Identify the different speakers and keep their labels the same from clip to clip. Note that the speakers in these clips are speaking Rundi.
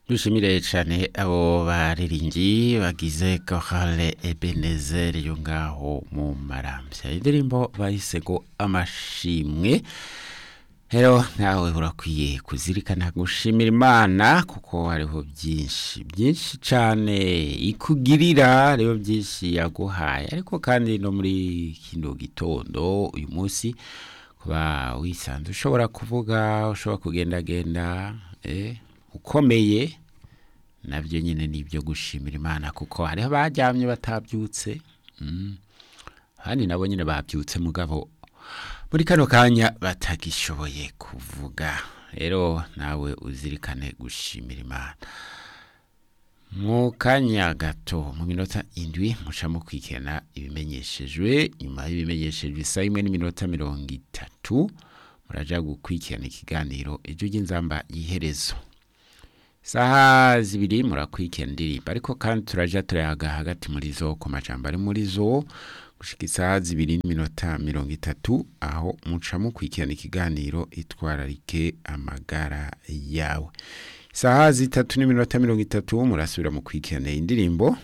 Speaker 1: dushimire cyane abo baririmbyi bagize korale ebenezer yo ngaho mu marambya indirimbo bahise ngo amashimwe rero nawe urakwiye kuzirikana gushimira imana kuko hariho byinshi byinshi cyane ikugirira rero byinshi yaguhaye ariko kandi no muri kino gitondo uyu munsi kuba wisanze ushobora kuvuga ushobora kugendagenda eh, ukomeye nabyo nyine ni ibyo gushimira imana kuko hariho abaryamye batabyutse mm. abandi nabo nyine babyutse mugabo muri kano kanya batagishoboye kuvuga rero nawe uzirikane gushimira imana mu kanya gato mu minota indwi mucamo kwikena ibimenyeshejwe nyuma y'ibimenyeshejwe isaha imwe n'iminota mirongo itatu muraja gukurikirana ikiganiro ejo ry'inzamba y'iherezo saha zibiri murakurikirana indirimbo ariko kandi turaja turayaga hagati muri zo ku majambo ari muri zo gushika isaha zibiri n'iminota mirongo itatu aho muca mukurikirana ikiganiro itwararike amagara yawe isaha zitatu n'iminota mirongo itatu murasubira mu kwikirana indirimbo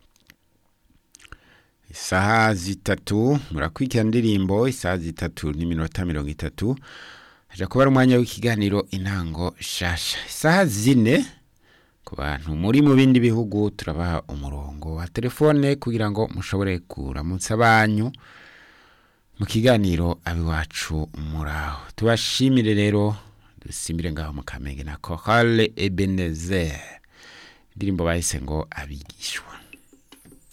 Speaker 1: isaha zitatu murakurikirana indirimbo isaha zitatu n'iminota mirongo itatu haja kuba ari umwanya w'ikiganiro intango shasha isaha zine ku bantu muri mu bindi bihugu turabaha umurongo wa telefone kugira ngo mushobore kuramutsa banyu mu kiganiro abiwacu muraho tubashimire rero dusimbire ngaho mu kamenge na korale ebenezer indirimbo bahise ngo abigishwa